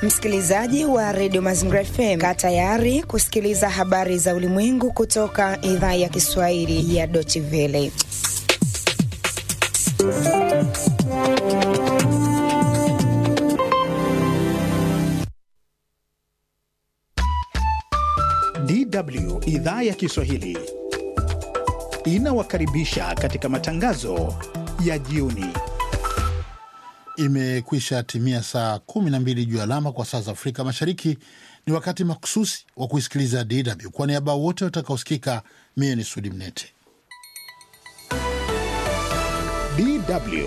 Msikilizaji wa redio Mazingira FM, kaa tayari kusikiliza habari za ulimwengu kutoka idhaa ya Kiswahili ya Deutsche Welle. DW idhaa ya Kiswahili inawakaribisha katika matangazo ya jioni. Imekwisha timia saa 12 juu alama kwa saa za Afrika Mashariki. Ni wakati makususi wa kuisikiliza DW. Kwa niaba wote watakaosikika, mie ni Sudi Mnete. DW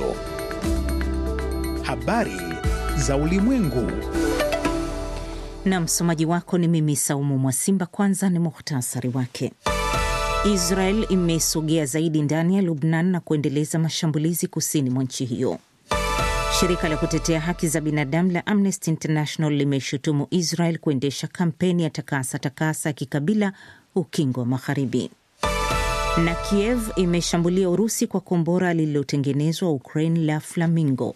habari za ulimwengu. Na msomaji wako ni mimi Saumu Mwasimba. Kwanza ni muhtasari wake. Israel imesogea zaidi ndani ya Lubnan na kuendeleza mashambulizi kusini mwa nchi hiyo. Shirika la kutetea haki za binadamu la Amnesty International limeshutumu Israel kuendesha kampeni ya takasa takasa ya kikabila ukingo wa Magharibi. Na Kiev imeshambulia Urusi kwa kombora lililotengenezwa Ukraine la Flamingo.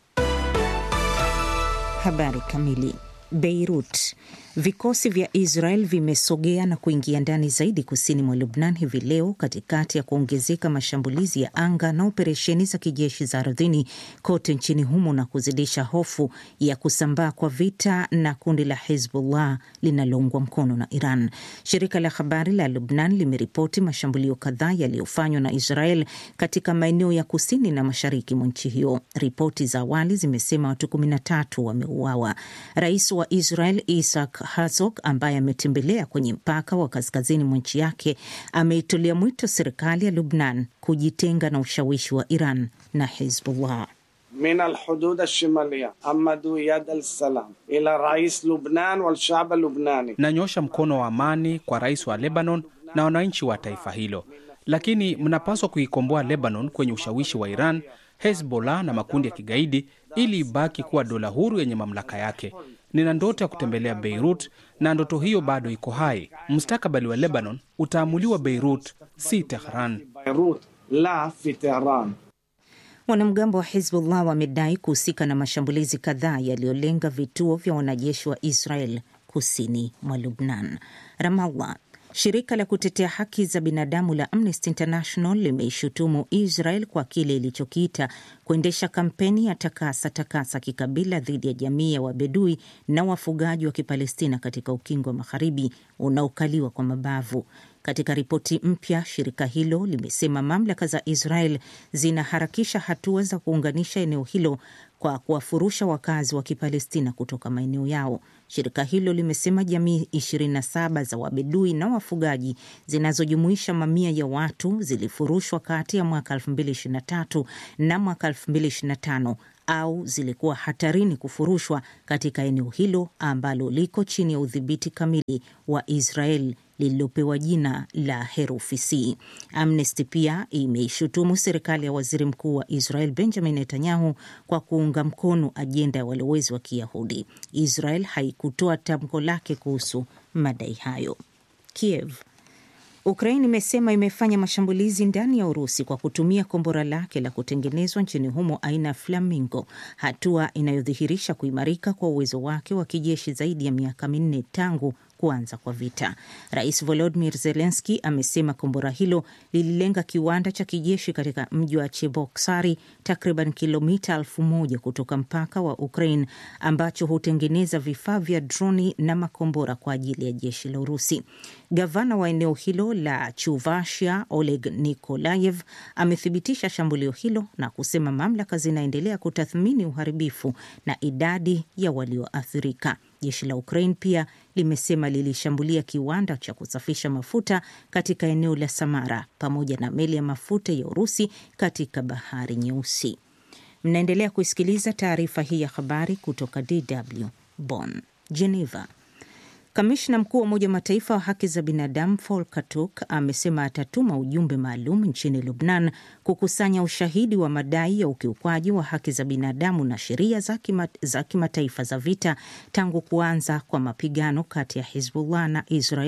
Habari kamili. Beirut. Vikosi vya Israel vimesogea na kuingia ndani zaidi kusini mwa Lubnan hivi leo katikati ya kuongezeka mashambulizi ya anga na operesheni za kijeshi za ardhini kote nchini humo na kuzidisha hofu ya kusambaa kwa vita na kundi la Hezbollah linaloungwa mkono na Iran. Shirika la habari la Lubnan limeripoti mashambulio kadhaa yaliyofanywa na Israel katika maeneo ya kusini na mashariki mwa nchi hiyo. Ripoti za awali zimesema watu 13 wameuawa. Rais wa Israel Isaac Herzog ambaye ametembelea kwenye mpaka wa kaskazini mwa nchi yake ameitolea mwito serikali ya Lubnan kujitenga na ushawishi wa Iran na Hezbollah. min alhudud alshimaliya amadu yad alsalam ila rais Lubnan walshab lubnani, nanyosha mkono wa amani kwa rais wa Lebanon na wananchi wa taifa hilo, lakini mnapaswa kuikomboa Lebanon kwenye ushawishi wa Iran, Hezbollah na makundi ya kigaidi ili ibaki kuwa dola huru yenye mamlaka yake. Nina ndoto ya kutembelea Beirut na ndoto hiyo bado iko hai. Mustakabali wa Lebanon utaamuliwa Beirut, si Tehran. Beirut la fi Tehran. Wanamgambo wa Hezbollah wamedai kuhusika na mashambulizi kadhaa yaliyolenga vituo vya wanajeshi wa Israel kusini mwa Lubnan. Ramallah. Shirika la kutetea haki za binadamu la Amnesty International limeishutumu Israel kwa kile ilichokiita kuendesha kampeni ya takasa takasa kikabila dhidi ya jamii ya Wabedui na wafugaji wa Kipalestina katika ukingo wa Magharibi unaokaliwa kwa mabavu. Katika ripoti mpya, shirika hilo limesema mamlaka za Israel zinaharakisha hatua za kuunganisha eneo hilo kwa kuwafurusha wakazi wa Kipalestina kutoka maeneo yao. Shirika hilo limesema jamii 27 za Wabedui na wafugaji zinazojumuisha mamia ya watu zilifurushwa kati ya mwaka 2023 na mwaka 2025 au zilikuwa hatarini kufurushwa katika eneo hilo ambalo liko chini ya udhibiti kamili wa Israel lililopewa jina la herufi C. Amnesty pia imeishutumu serikali ya waziri mkuu wa Israel Benjamin Netanyahu kwa kuunga mkono ajenda ya walowezi wa Kiyahudi. Israel haikutoa tamko lake kuhusu madai hayo. Kiev Ukraine imesema imefanya mashambulizi ndani ya Urusi kwa kutumia kombora lake la kutengenezwa nchini humo aina ya Flamingo, hatua inayodhihirisha kuimarika kwa uwezo wake wa kijeshi zaidi ya miaka minne tangu kuanza kwa vita. Rais Volodymyr Zelensky amesema kombora hilo lililenga kiwanda cha kijeshi katika mji wa Cheboksari, takriban kilomita elfu moja kutoka mpaka wa Ukraine, ambacho hutengeneza vifaa vya droni na makombora kwa ajili ya jeshi la Urusi. Gavana wa eneo hilo la Chuvashia, Oleg Nikolayev, amethibitisha shambulio hilo na kusema mamlaka zinaendelea kutathmini uharibifu na idadi ya walioathirika. Jeshi la Ukraine pia limesema lilishambulia kiwanda cha kusafisha mafuta katika eneo la Samara pamoja na meli ya mafuta ya Urusi katika Bahari Nyeusi. Mnaendelea kuisikiliza taarifa hii ya habari kutoka DW Bonn. Geneva. Kamishna mkuu wa Umoja wa Mataifa wa haki za binadamu Volker Turk amesema atatuma ujumbe maalum nchini Lubnan kukusanya ushahidi wa madai ya ukiukwaji wa haki za binadamu na sheria za kima, kimataifa za vita tangu kuanza kwa mapigano kati ya Hizbullah na Israel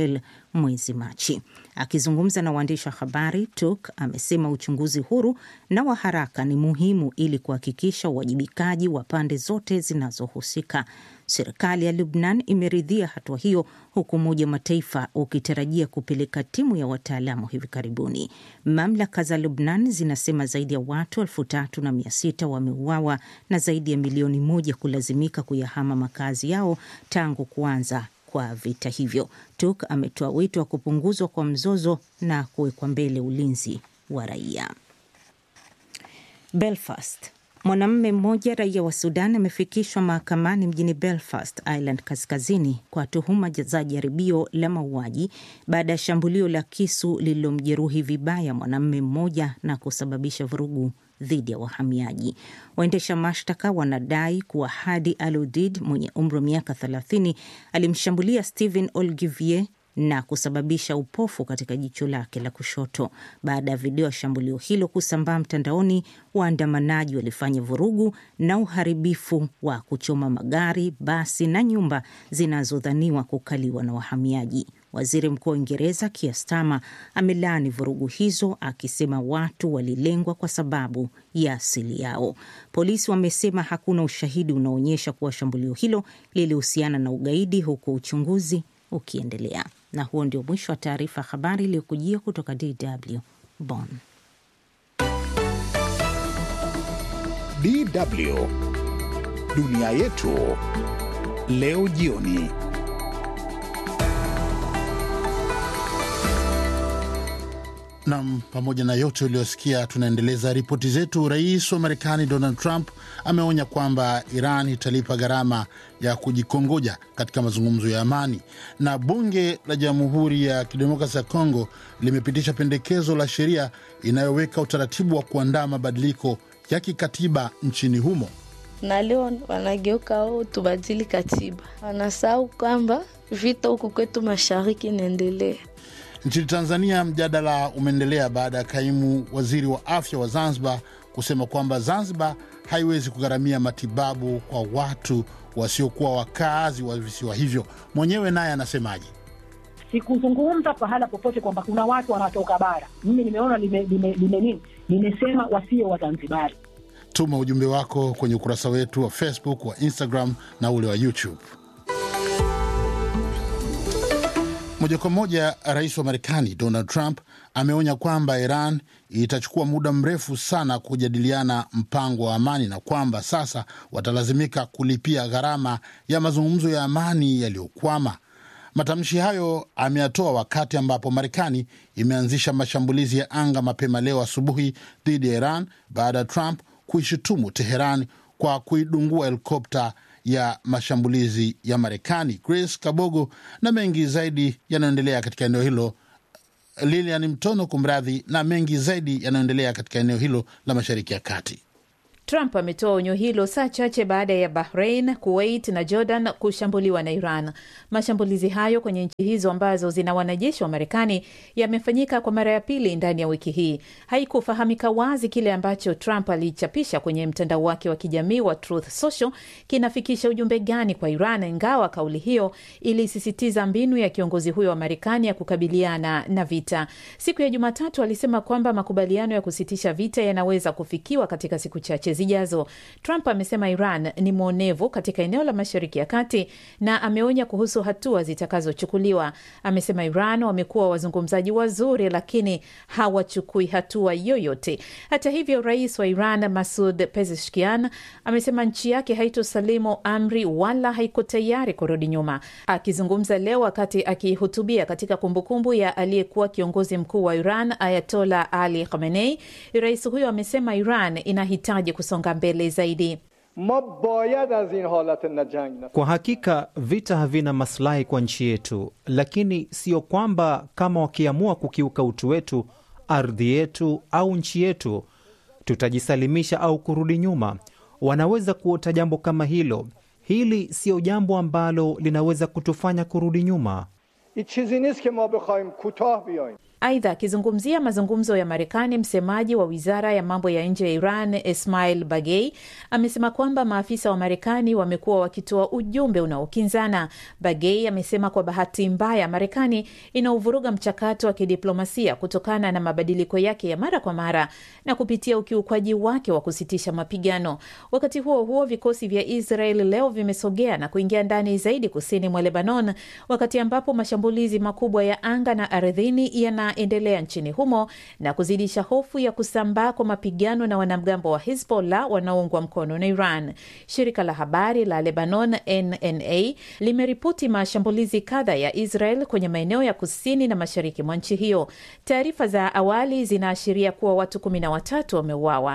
mwezi Machi. Akizungumza na waandishi wa habari, Turk amesema uchunguzi huru na wa haraka ni muhimu ili kuhakikisha uwajibikaji wa pande zote zinazohusika. Serikali ya Lubnan imeridhia hatua hiyo, huku Umoja wa Mataifa ukitarajia kupeleka timu ya wataalamu hivi karibuni. Mamlaka za Lubnan zinasema zaidi ya watu elfu tatu na mia sita wameuawa na zaidi ya milioni moja kulazimika kuyahama makazi yao tangu kuanza kwa vita hivyo. Turk ametoa wito wa kupunguzwa kwa mzozo na kuwekwa mbele ulinzi wa raia. Belfast. Mwanamume mmoja raia wa Sudan amefikishwa mahakamani mjini Belfast, Ireland Kaskazini, kwa tuhuma za jaribio la mauaji baada ya shambulio la kisu lililomjeruhi vibaya mwanamume mmoja na kusababisha vurugu dhidi ya wahamiaji. Waendesha mashtaka wanadai kuwa Hadi Aludid mwenye umri wa miaka 30 alimshambulia Stephen Olgivier na kusababisha upofu katika jicho lake la kushoto. Baada ya video ya shambulio hilo kusambaa mtandaoni, waandamanaji walifanya vurugu na uharibifu wa kuchoma magari, basi na nyumba zinazodhaniwa kukaliwa na wahamiaji. Waziri Mkuu wa Uingereza Keir Starmer amelaani vurugu hizo akisema watu walilengwa kwa sababu ya asili yao. Polisi wamesema hakuna ushahidi unaoonyesha kuwa shambulio hilo lilihusiana na ugaidi, huku uchunguzi ukiendelea. Na huo ndio mwisho wa taarifa habari iliyokujia kutoka DW Bonn. DW dunia yetu leo jioni. Nam, pamoja na yote uliyosikia, tunaendeleza ripoti zetu. Rais wa Marekani Donald Trump ameonya kwamba Iran italipa gharama ya kujikongoja katika mazungumzo ya amani, na bunge la Jamhuri ya Kidemokrasi ya Kongo limepitisha pendekezo la sheria inayoweka utaratibu wa kuandaa mabadiliko ya kikatiba nchini humo. na leo wanageuka o tubadili katiba, wanasahau kwamba vita huku kwetu mashariki inaendelea. Nchini Tanzania, mjadala umeendelea baada ya kaimu waziri wa afya wa Zanzibar kusema kwamba Zanzibar haiwezi kugharamia matibabu kwa watu wasiokuwa wakazi wa visiwa hivyo. Mwenyewe naye anasemaje? Sikuzungumza pahala popote kwamba kuna watu wanatoka bara. Mimi nimeona lime, lime, lime nini, nimesema wasio Wazanzibari. Tuma ujumbe wako kwenye ukurasa wetu wa Facebook, wa Instagram na ule wa YouTube. Moja kwa moja, rais wa Marekani Donald Trump ameonya kwamba Iran itachukua muda mrefu sana kujadiliana mpango wa amani na kwamba sasa watalazimika kulipia gharama ya mazungumzo ya amani yaliyokwama. Matamshi hayo ameyatoa wakati ambapo Marekani imeanzisha mashambulizi ya anga mapema leo asubuhi dhidi ya Iran baada ya Trump kuishutumu Teheran kwa kuidungua helikopta ya mashambulizi ya Marekani. Grace Kabogo na mengi zaidi yanayoendelea katika eneo hilo. Lilian Mtono, kumradhi, na mengi zaidi yanayoendelea katika eneo hilo la Mashariki ya Kati. Trump ametoa onyo hilo saa chache baada ya Bahrain, Kuwait na Jordan kushambuliwa na Iran. Mashambulizi hayo kwenye nchi hizo ambazo zina wanajeshi wa Marekani yamefanyika kwa mara ya pili ndani ya wiki hii. Haikufahamika wazi kile ambacho Trump alichapisha kwenye mtandao wake wa kijamii wa Truth Social kinafikisha ujumbe gani kwa Iran, ingawa kauli hiyo ilisisitiza mbinu ya kiongozi huyo wa Marekani ya kukabiliana na vita. Siku ya Jumatatu alisema kwamba makubaliano ya kusitisha vita yanaweza kufikiwa katika siku chache zijazo. Trump amesema Iran ni mwonevu katika eneo la Mashariki ya Kati na ameonya kuhusu hatua zitakazochukuliwa. Amesema Iran wamekuwa wazungumzaji wazuri, lakini hawachukui hatua yoyote. Hata hivyo, rais wa Iran Masud Pezeshkian amesema nchi yake haitosalimu amri wala haiko tayari kurudi nyuma. Akizungumza leo wakati akihutubia katika kumbukumbu ya aliyekuwa kiongozi mkuu wa Iran Ayatola Ali Khamenei, rais huyo amesema Iran inahitaji kusonga mbele zaidi. Kwa hakika vita havina maslahi kwa nchi yetu, lakini sio kwamba kama wakiamua kukiuka utu wetu, ardhi yetu au nchi yetu, tutajisalimisha au kurudi nyuma. Wanaweza kuota jambo kama hilo. Hili siyo jambo ambalo linaweza kutufanya kurudi nyuma. Aidha, akizungumzia mazungumzo ya Marekani, msemaji wa wizara ya mambo ya nje ya Iran Ismail Bagei amesema kwamba maafisa wa Marekani wamekuwa wakitoa ujumbe unaokinzana. Bagei amesema kwa bahati mbaya, Marekani inauvuruga mchakato wa kidiplomasia kutokana na mabadiliko yake ya mara kwa mara na kupitia ukiukwaji wake wa kusitisha mapigano. Wakati huo huo, vikosi vya Israel leo vimesogea na kuingia ndani zaidi kusini mwa Lebanon, wakati ambapo mashambulizi makubwa ya anga na ardhini yanaendelea nchini humo na kuzidisha hofu ya kusambaa kwa mapigano na wanamgambo wa Hizbollah wanaoungwa mkono na Iran. Shirika la habari la Lebanon NNA limeripoti mashambulizi kadha ya Israel kwenye maeneo ya kusini na mashariki mwa nchi hiyo. Taarifa za awali zinaashiria kuwa watu kumi na watatu wameuawa.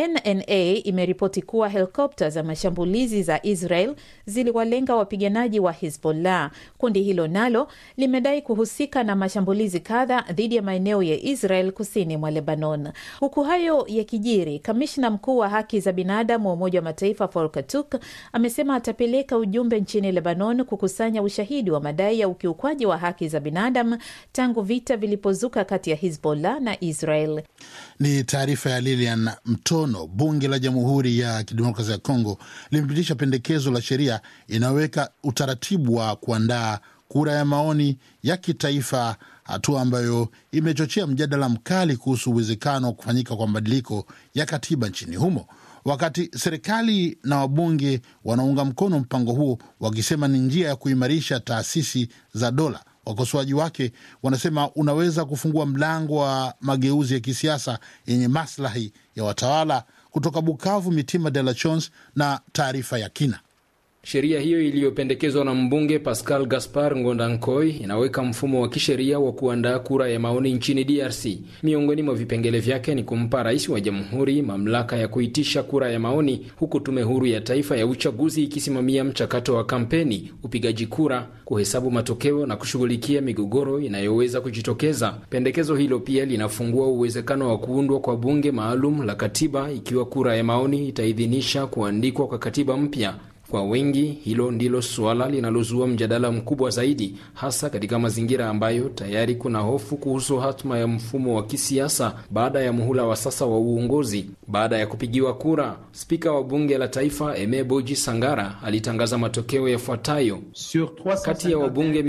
NNA imeripoti kuwa helikopta za mashambulizi za Israel ziliwalenga wapiganaji wa Hizbollah. Kundi hilo nalo limedai kuhusika na mashambulizi kadha dhidi ya maeneo ya Israel kusini mwa Lebanon. Huku hayo yakijiri, kamishna mkuu wa haki za binadamu wa Umoja wa Mataifa Volker Turk amesema atapeleka ujumbe nchini Lebanon kukusanya ushahidi wa madai ya ukiukwaji wa haki za binadamu tangu vita vilipozuka kati ya Hizbollah na Israel. Ni taarifa ya Lilian Mtono. Bunge la Jamhuri ya Kidemokrasia ya Kongo limepitisha pendekezo la sheria inayoweka utaratibu wa kuandaa kura ya maoni ya kitaifa, hatua ambayo imechochea mjadala mkali kuhusu uwezekano wa kufanyika kwa mabadiliko ya katiba nchini humo. Wakati serikali na wabunge wanaunga mkono mpango huo wakisema ni njia ya kuimarisha taasisi za dola, wakosoaji wake wanasema unaweza kufungua mlango wa mageuzi ya kisiasa yenye maslahi ya watawala. Kutoka Bukavu, Mitima de la Chons na taarifa ya kina. Sheria hiyo iliyopendekezwa na mbunge Pascal Gaspar Ngondankoi inaweka mfumo wa kisheria wa kuandaa kura ya maoni nchini DRC. Miongoni mwa vipengele vyake ni kumpa rais wa jamhuri mamlaka ya kuitisha kura ya maoni, huku tume huru ya taifa ya uchaguzi ikisimamia mchakato wa kampeni, upigaji kura, kuhesabu matokeo na kushughulikia migogoro inayoweza kujitokeza. Pendekezo hilo pia linafungua uwezekano wa kuundwa kwa bunge maalum la katiba ikiwa kura ya maoni itaidhinisha kuandikwa kwa katiba mpya. Kwa wengi hilo ndilo suala linalozua mjadala mkubwa zaidi, hasa katika mazingira ambayo tayari kuna hofu kuhusu hatma ya mfumo wa kisiasa baada ya muhula wa sasa wa uongozi. Baada ya kupigiwa kura, spika wa bunge la taifa Eme Boji Sangara alitangaza matokeo yafuatayo: kati ya wabunge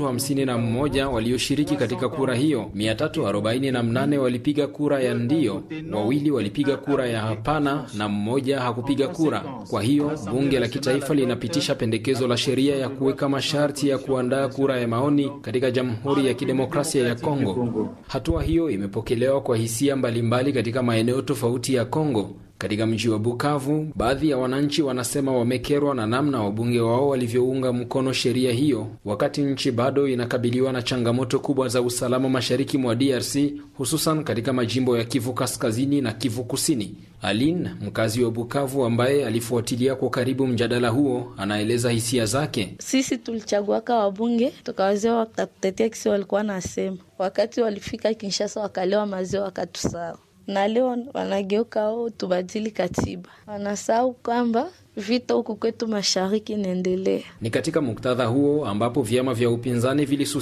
351 walioshiriki katika kura hiyo, 348 walipiga kura ya ndio, wawili walipiga kura ya hapana na mmoja hakupiga kura. Kwa hiyo bunge la taifa linapitisha pendekezo la sheria ya kuweka masharti ya kuandaa kura ya maoni katika Jamhuri ya Kidemokrasia ya Kongo. Hatua hiyo imepokelewa kwa hisia mbalimbali katika maeneo tofauti ya Kongo. Katika mji wa Bukavu, baadhi ya wananchi wanasema wamekerwa na namna wabunge wao walivyounga mkono sheria hiyo, wakati nchi bado inakabiliwa na changamoto kubwa za usalama mashariki mwa DRC, hususan katika majimbo ya Kivu Kaskazini na Kivu Kusini. Aline, mkazi wa Bukavu ambaye alifuatilia kwa karibu mjadala huo, anaeleza hisia zake. Sisi tulichaguaka wabunge tukawazia wakatutetea kisi walikuwa nasema, wakati walifika Kinshasa wakalewa maziwa wakatusawa na leo wanageuka o tubadili katiba, wanasahau kwamba vita huku kwetu mashariki inaendelea. Ni katika muktadha huo ambapo vyama vya upinzani vilisusia